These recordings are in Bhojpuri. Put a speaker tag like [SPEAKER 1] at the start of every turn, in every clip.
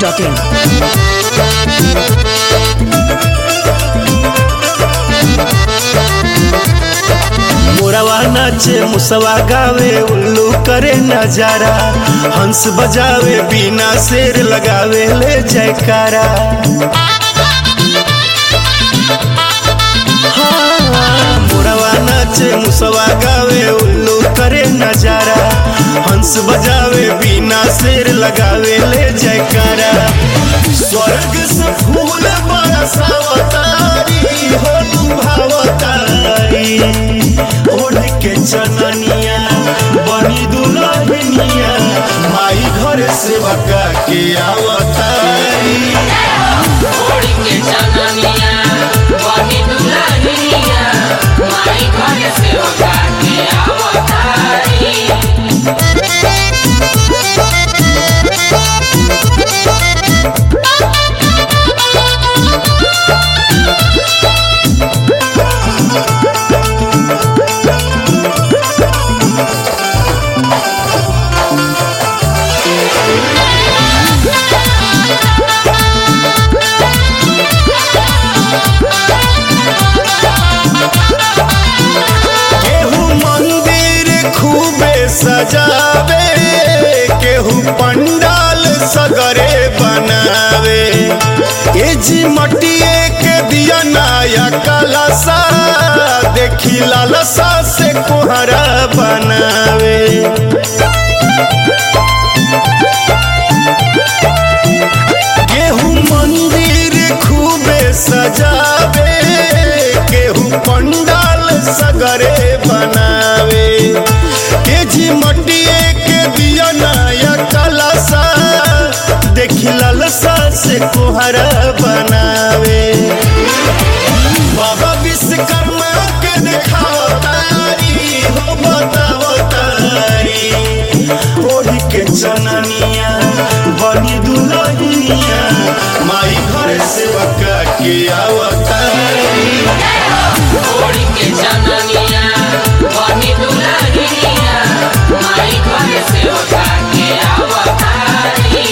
[SPEAKER 1] masti.in.
[SPEAKER 2] मोरवा नाचे मुसवा गावे उल्लू करे नजारा हंस बजावे बिना शेर लगावे ले जयकारा हाँ, मोरवा नाचे मुसवा गावे उल्लू करे नजारा हंस बजावे बिना शेर लगावे ले जयकारा स्वर्ग से फूल बरसावतारी हो लुभावतारी ओढ़ के चननिया बनी दुल्हनिया माई घर से बका के आवतारी
[SPEAKER 3] ओढ़ के चननिया बनी दुल्हनिया माई घर से उठा के आवतारी
[SPEAKER 2] केहू मंदिर खूबे सजावे केहू पंडाल सगरे बनावे ए जी मटिए के दिया नया कलसा देखी लालसा से कोहरा बनावे केहू मंदिर खूबे सजावे केहू पंडाल सगरे बनावे के जी मटिए के दिया नया कलसा देखी लालसा से कोहरा बनावे बाबा विश्वकर्मा के देखाओ तारी हो बताओ तारी ओढ़ी के चननिया बनी दुल्हनिया माई घर से बका के आवतारी
[SPEAKER 3] ओढ़ के चननिया बनी दुल्हनिया माई घर से उठा के आवतारी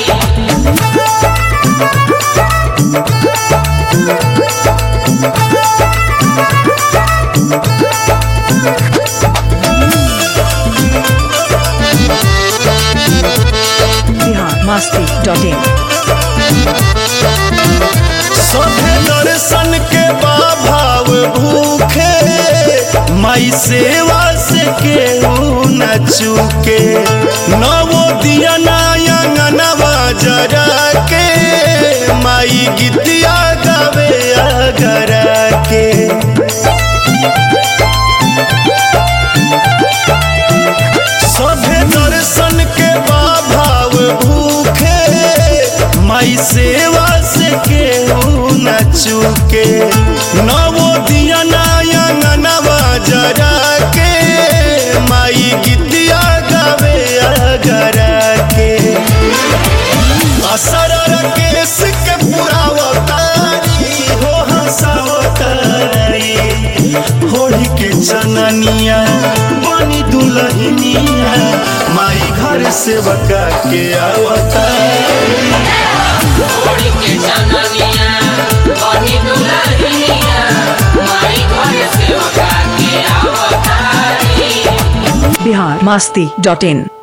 [SPEAKER 1] Bihar masti.in.
[SPEAKER 2] सभे दर्शन के बाभाव भूखे माई सेवा से केहू न चूके नवो दिया नयंगनवा जरा के माई गीतिया गावे अगरा के सभे दर्शन के बाभाव भूखे माई सेवा से केहू न चूके नवो दिया नयंगनवा जरा के माई गीतिया गावे अगरा के असर केस के पुरावतारी हो हंसावतारी होली के चननिया बनी दुल्हनिया माई घर से बका के आवतारी
[SPEAKER 3] ओढ़ के चननिया बनी दुल्हनिया माई घर से उठा के आवतारी
[SPEAKER 1] Bihar masti.in.